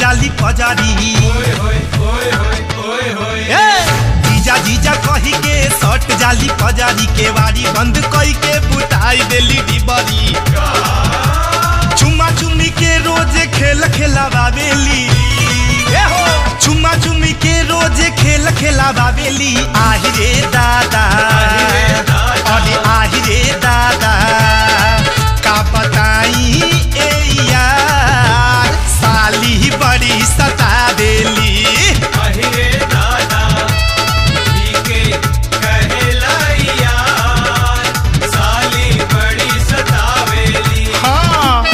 जाली पजारी ए, जीजा जीजा कही के सट जाली पजारी के वारी बंद कई के बुताई देली डिबरी चुम्मा चुम्मी के रोज खेल खेलावेली ए हो चुम्मा चुम्मी के रोज खेल खेलावेली आहि रे दादा अरे आहि रे दादा का बताई ए यार साली बड़ी सतावेली हाँ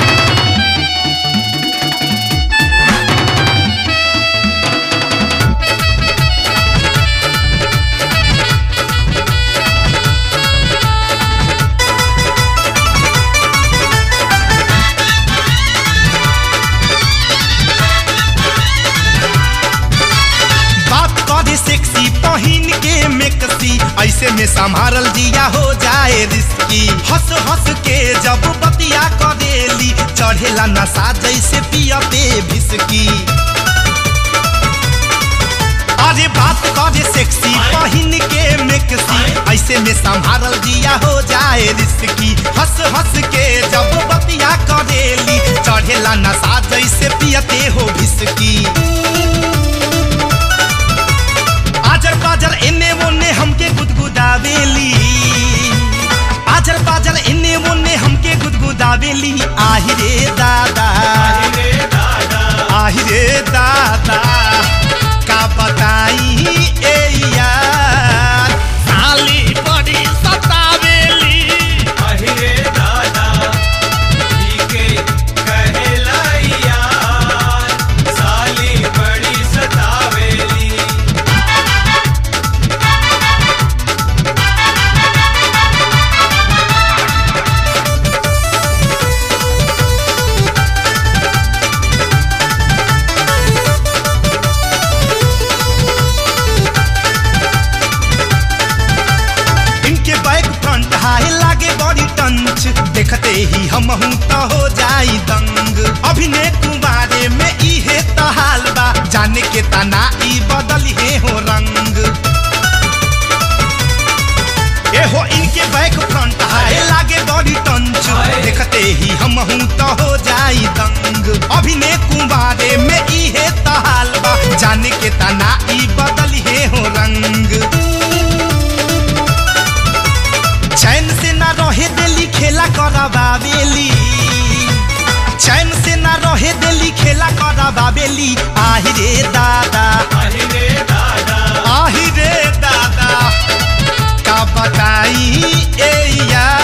बात करे सेक्सी पहिन के मेकसी ऐसे में संभारल जिया हो जाए रिस्की हंस हंस के जब बतिया करेली चढ़ेला नशा जैसे पिया पे भिसकी अरे बात करे सेक्सी पहिन के मेकसी ऐसे में संभारल जिया हो जाए रिस्की हंस हंस के जब बतिया करेली चढ़ेला नशा जैसे पियते हो भिसकी आजर पाजर इन्ने मोने हमके गुदगुदावेली आजर पाजर इन्ने मोने हमके गुदगुदावेली आहि रे दादा आहि रे दादा का बताई ए यार साली बड़ी सतावेली इनके बैक फ्रंट हाई लागे बॉडी टंच देखते ही हम तो हो जाई दंग अभिनय कुमारे में इहे तो हाल बा जाने के तना ई बदल हे हो रंग ए हो इनके बैक फ्रंट हाई लागे बॉडी टंच देखते ही हम तो हो जाई दंग अभिनय कुमारे में इहे तो हाल बा जाने के तना ई बदल हे हो रंग चैन से ना रहे दिली खेला कराबाबेली चैन से ना रहे दिली खेला कराबाबेली आहि रे दादा आहि रे दादा का बताई ए यार